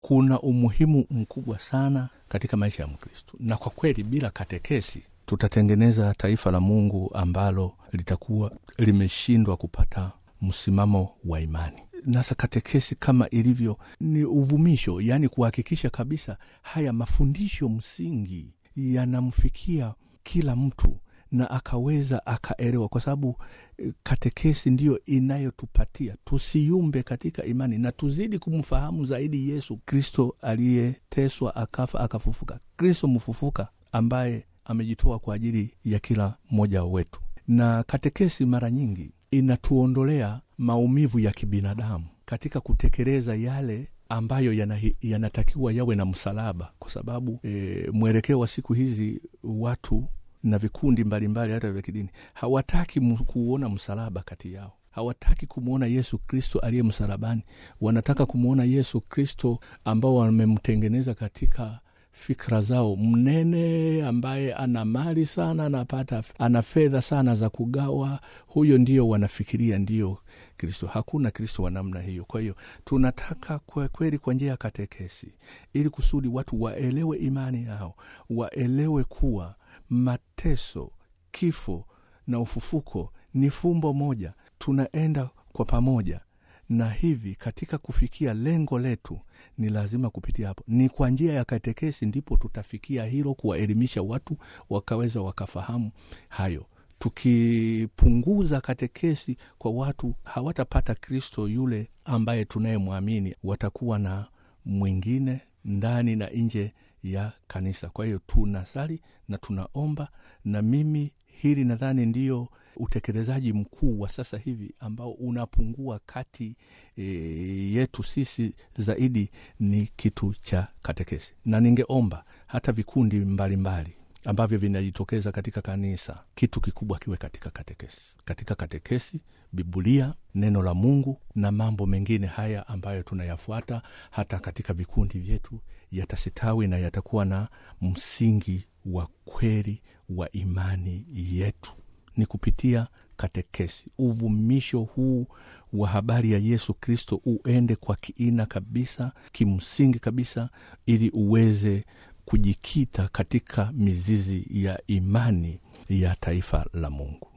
kuna umuhimu mkubwa sana katika maisha ya Mkristo, na kwa kweli bila katekesi tutatengeneza taifa la Mungu ambalo litakuwa limeshindwa kupata msimamo wa imani. Nasa katekesi kama ilivyo ni uvumisho, yaani kuhakikisha kabisa haya mafundisho msingi yanamfikia kila mtu na akaweza akaelewa, kwa sababu katekesi ndiyo inayotupatia tusiyumbe katika imani na tuzidi kumfahamu zaidi Yesu Kristo aliyeteswa akafa akafufuka, Kristo mfufuka ambaye amejitoa kwa ajili ya kila mmoja wetu. Na katekesi mara nyingi inatuondolea maumivu ya kibinadamu katika kutekeleza yale ambayo yanatakiwa yana yawe na msalaba, kwa sababu e, mwelekeo wa siku hizi watu na vikundi mbalimbali hata vya kidini hawataki kuuona msalaba kati yao, hawataki kumwona Yesu Kristo aliye msalabani. Wanataka kumwona Yesu Kristo ambao wamemtengeneza katika fikra zao, mnene ambaye ana mali sana, anapata ana fedha sana za kugawa. Huyo ndio wanafikiria ndio Kristo. Hakuna Kristo wa namna hiyo. Kwa hiyo tunataka kwa kweli, kwa njia ya katekesi, ili kusudi watu waelewe imani yao, waelewe kuwa mateso, kifo na ufufuko ni fumbo moja, tunaenda kwa pamoja na hivi katika kufikia lengo letu ni lazima kupitia hapo, ni kwa njia ya katekesi ndipo tutafikia hilo, kuwaelimisha watu wakaweza wakafahamu hayo. Tukipunguza katekesi kwa watu, hawatapata Kristo yule ambaye tunayemwamini, watakuwa na mwingine ndani na nje ya kanisa. Kwa hiyo tunasali na tunaomba, na mimi hili nadhani ndiyo utekelezaji mkuu wa sasa hivi ambao unapungua kati e, yetu sisi zaidi ni kitu cha katekesi, na ningeomba hata vikundi mbalimbali mbali ambavyo vinajitokeza katika kanisa, kitu kikubwa kiwe katika katekesi. Katika katekesi, Biblia, neno la Mungu na mambo mengine haya ambayo tunayafuata hata katika vikundi vyetu yatasitawi na yatakuwa na msingi wa kweli wa imani yetu ni kupitia katekesi. Uvumisho huu wa habari ya Yesu Kristo uende kwa kiina kabisa, kimsingi kabisa, ili uweze kujikita katika mizizi ya imani ya taifa la Mungu.